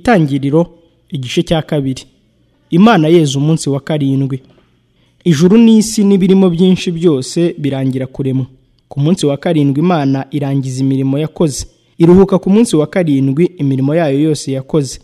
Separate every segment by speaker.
Speaker 1: itangiriro igice cya kabiri imana yeza umunsi wa karindwi ijuru n'isi n'ibirimo byinshi byose birangira kuremwa ku munsi wa karindwi imana irangiza imirimo yakoze iruhuka ku munsi wa karindwi imirimo yayo yose yakoze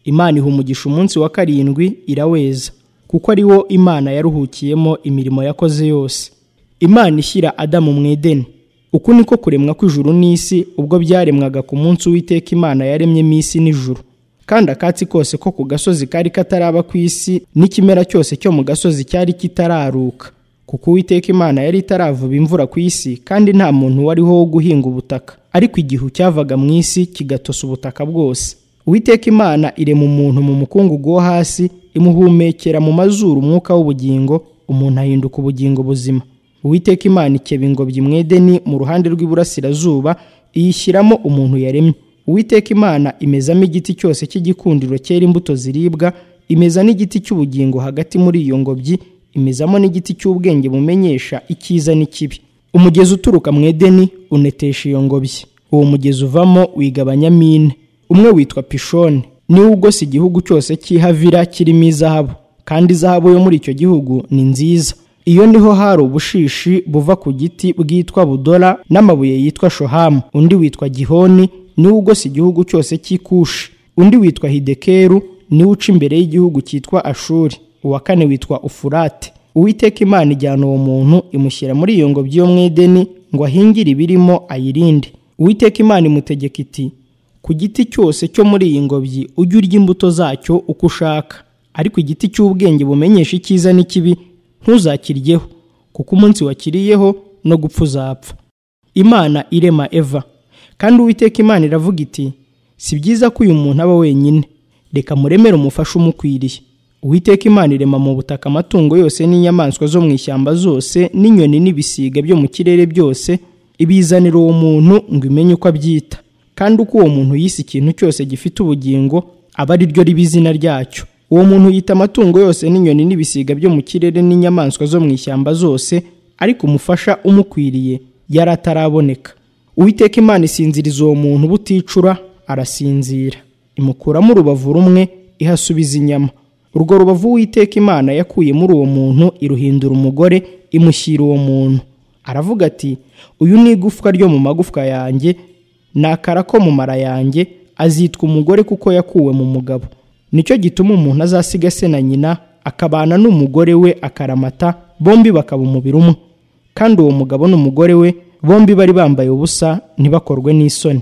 Speaker 1: imana iha umugisha umunsi wa karindwi iraweza kuko ari wo imana yaruhukiyemo imirimo yakoze yose imana ishyira adamu mu edeni uku niko kuremwa kw'ijuru n'isi ubwo byaremwaga ku munsi w'iteka imana yaremyemo isi n'ijuru kandi akatsi kose ko ku gasozi kari kataraba ku isi n'ikimera cyose cyo mu gasozi cyari kitararuka kuko uwiteka imana yari itaravuba imvura ku isi kandi nta muntu wariho wo guhinga ubutaka ariko igihu cyavaga mu isi kigatosa ubutaka bwose uwiteka imana irema umuntu mu mukungugu wo hasi imuhumekera mu mazuru umwuka w'ubugingo umuntu ahinduka ubugingo buzima uwiteka imana ikeba ingobyi mu edeni mu ruhande rw'iburasirazuba iyishyiramo umuntu yaremye uwiteka imana imezamo igiti cyose cy'igikundiro cyera imbuto ziribwa imeza n'igiti cy'ubugingo hagati muri iyo ngobyi imezamo n'igiti cy'ubwenge bumenyesha icyiza n'ikibi umugezi uturuka mu edeni unetesha iyo ngobyi uwo mugezi uvamo wigabanyamo ine umwe witwa pishoni niwo ugose igihugu cyose cy'ihavira kirimo izahabu kandi izahabu yo muri icyo gihugu ni nziza iyo niho hari ubushishi buva ku giti bwitwa budora n'amabuye yitwa shohamu undi witwa gihoni niwo ugose igihugu cyose cy'ikushi undi witwa hidekeru niwe uca imbere y'igihugu cyitwa ashuri uwa kane witwa ufurate uwiteka imana ijyana uwo muntu imushyira muri iyo ngobyi yo mu edeni ngo ahingire ibirimo ayirinde uwiteka imana imutegeka iti ku giti cyose cyo muri iyi ngobyi ujye urya imbuto zacyo uko ushaka ariko igiti cy'ubwenge bumenyesha icyiza n'ikibi ntuzakiryeho kuko umunsi wakiriyeho no gupfa uzapfa imana irema eva kandi uwiteka imana iravuga iti si byiza ko uyu muntu aba wenyine reka muremere umufashe umukwiriye uwiteka imana irema mu butaka amatungo yose n'inyamaswa zo mu ishyamba zose n'inyoni n'ibisiga byo mu kirere byose ibizanira uwo muntu ngo imenye uko abyita kandi uko uwo muntu yise ikintu cyose gifite ubugingo aba ari ryo riba izina ryacyo uwo muntu yita amatungo yose n'inyoni n'ibisiga byo mu kirere n'inyamaswa zo mu ishyamba zose ariko umufasha umukwiriye yari ataraboneka uwiteka imana isinziriza uwo muntu buticura arasinzira imukuramo urubavu rumwe ihasubiza inyama urwo rubavu uwiteka imana yakuye muri uwo muntu iruhindura umugore imushyira uwo muntu aravuga ati uyu ni igufwa ryo mu magufwa yanjye ni akara ko mu mara yanjye azitwa umugore kuko yakuwe mu mugabo nicyo gituma umuntu azasiga se na nyina akabana n'umugore we akaramata bombi bakaba umubiri umwe kandi uwo mugabo n'umugore we bombi bari bambaye ubusa ntibakorwe n'isoni